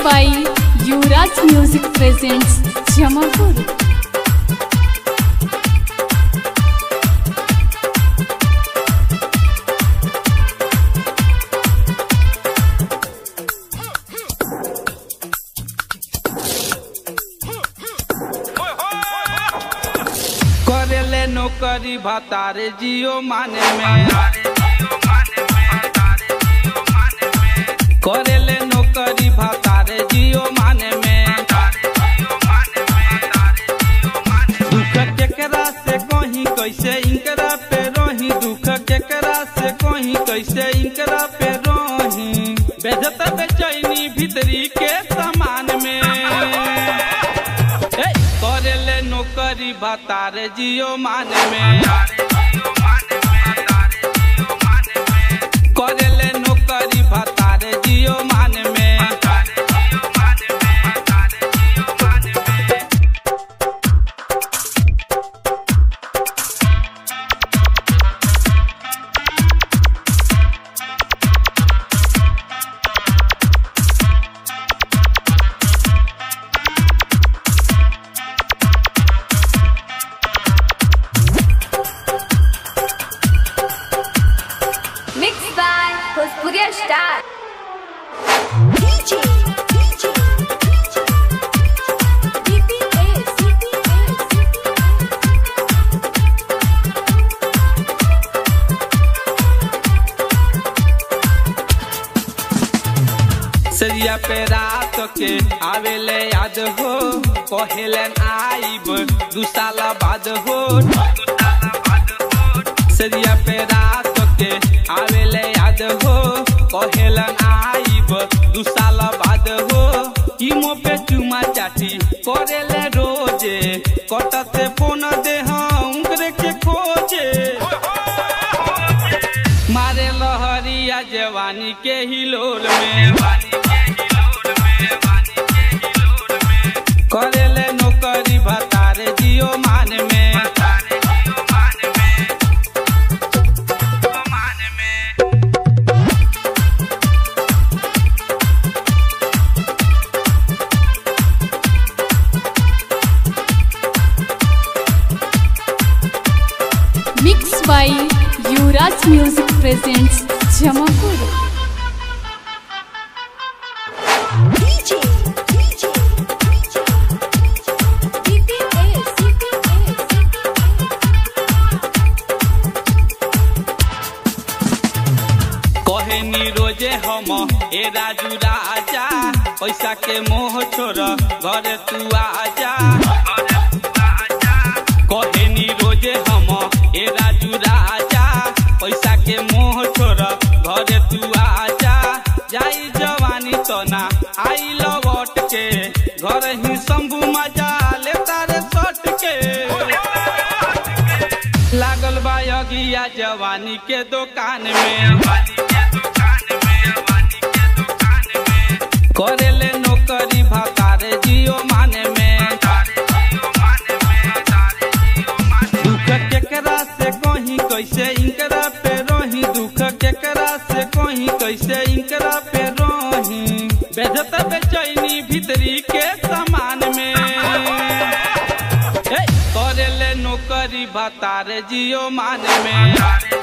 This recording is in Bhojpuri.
by Yuvraj Music presents Jamapur. करेले नौकरी भतारे जियो माने में करेले नौकरी भतारे जियो माने में दुख केकरा से कहीं कैसे इनकरा पे रोही दुख केकरा से कहीं कैसे इनकरा पे रोही बेजत बेचैनी भीतरी के समान में ए, करेले नौकरी भतारे जियो माने में करेले नौकरी भतारे जियो माने में Mixed by Bhojpuria Star. DJ, DJ, DJ, BPS, BPS, सरिया पे रात के आवेले याद हो कहेलन आइब दू साल बाद हो सरिया पे रात के आवेले याद हो कहेलन आइब दू साल बाद हो इमो पे चुमा चाटी करेले रोजे कटते फोन दे उनकरे के खोजे मारे लहरिया जवानी के हिलोल में करेले नौकरी भतारे जियो मान में Mixed by Yuvraj Music presents Jamapur. DJ, DJ, DJ, BPS, BPS, कहेनी रोजे हम ए राजू राजा पैसा के मोह छोड़ घर तू आजा कहेनी रोजे हम ए राजू राजा पैसा के मोह छोड़ घर तू आजा जाई जवानी तो ना आई लौट के घर ही शंभू मजा ले तारे सट के लागल बा अगिया जवानी के दुकान में करेले नौकरी भतारे जियो माने में दुख केकरा से कहीं कैसे इनकरा पे रोही दुख केकरा से कहीं कैसे इनकरा पे रोही बेजत बेचैनी भीतरी के समान में ए, करेले नौकरी भतारे जियो माने में